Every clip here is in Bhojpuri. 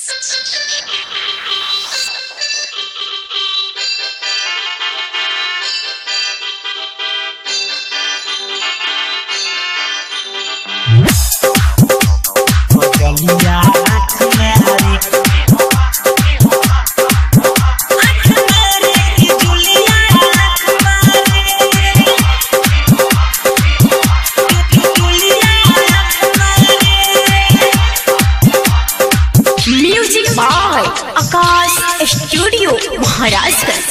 music by Akash studio Maharajganj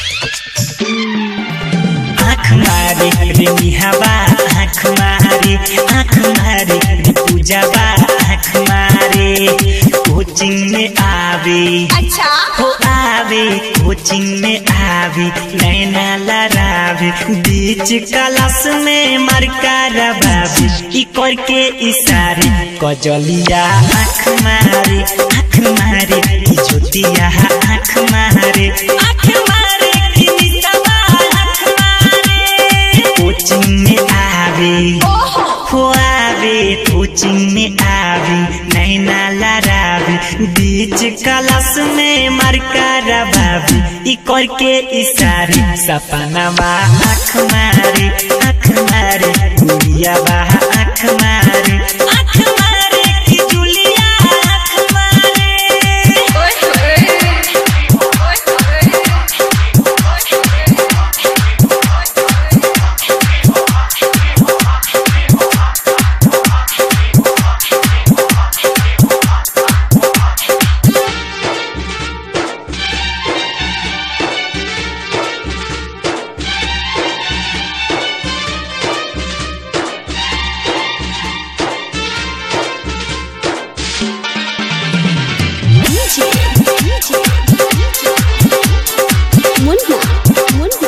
आँख मारे रे निहावा आँख मारे आँख मारे रे पूजावा आँख मारे कोचिंग में आवे अच्छा हो आवे कोचिंग में आवे नैना लड़ावे बीच क्लास में मरका रबावे ई करके इशारे कजलिया आँख मारे आँख मारे ई ज्योतिया आँख मारे आँख मारे ई निशावा आँख मारे कोचिंग में आवे हो आवे कोचिंग में आवे नैना लड़ावे बीच क्लास में मरका रबावे ई करके इशारे सपनावा आँख मारे आँख मारे गुड़िया बा आँख मारे आँख मारे कि जुलिया आँख मारे मुन्ना मुन्ना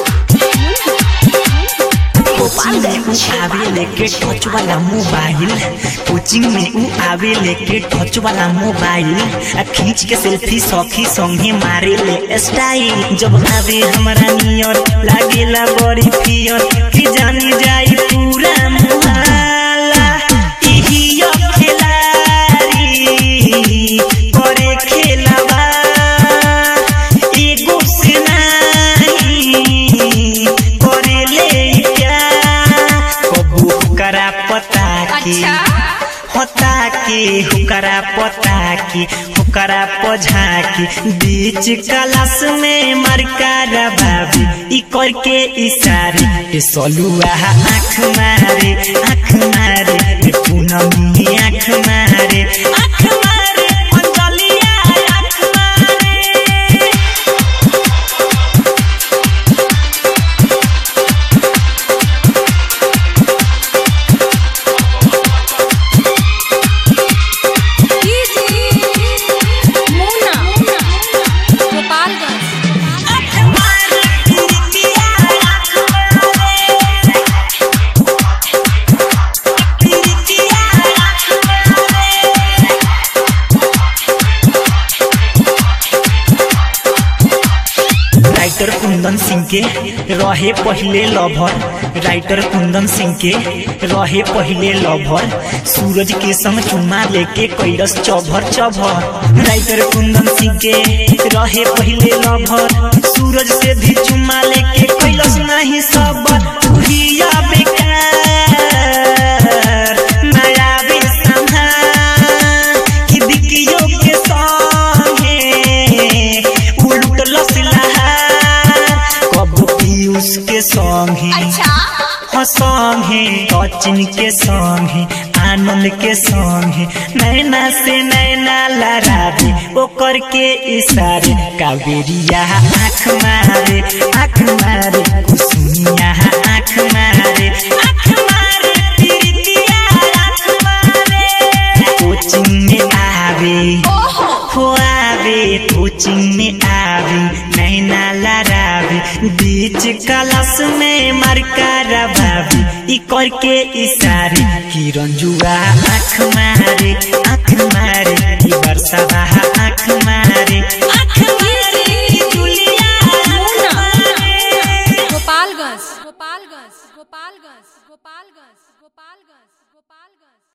गोपालगंज आवे लेके टच वाला मोबाइल कोचिंग में ऊ आवे लेके टच वाला मोबाइल आ खींच के सेल्फी सखी संगे मारे ले स्टाइल जब आवे हमारा नियर लागेला बड़ी फियर कि जानी जाई पूरा मुहाला इही यो खिलाड़ी करे खेलवा एगो से नहीं करे ले प्यार कबू हुकरा पता की होता के हुकरा पता की हुकरा पझा की बीच क्लास में मरका रबाबी ई करके इशारे ए सलुआ आँख मारे आँख मारे ए पूनमी आँख मारे आँख मारे अंजलिया आँख मारे मुन्ना गोपालगंज आँख मारे प्रीतिया आँख मारे प्रीतिया आँख मारे राइटर कुंदन सिंह के रहे पहले लभर राइटर कुंदन सिंह के रहे पहले लभर सूरज के संग चुम्मा लेके कैलस चभर चभर राइटर कुंदन सिंह के रहे पहले लभर सूरज से भी चुम्मा लेके कैलस नहीं सबर भैया बेकार नया भी संभाल कि बिकियो के संगे उलट लसलहार कब पीयूष के संगे हो संगे सचिन के संगे आनंद के संगे नैना से नैना लड़ावे ओकर के इशारे कावेरिया आँख मारे आँख मारे कुसुमिया आँख मारे आँख मारे प्रीतिया आँख मारे कोचिंग में आवे हो आवे कोचिंग में आवे नैना लड़ावे बीच क्लास में मरका रबावे ई करके इशारे कि रंजुआ आँख मारे आँख मारे ई बरसावा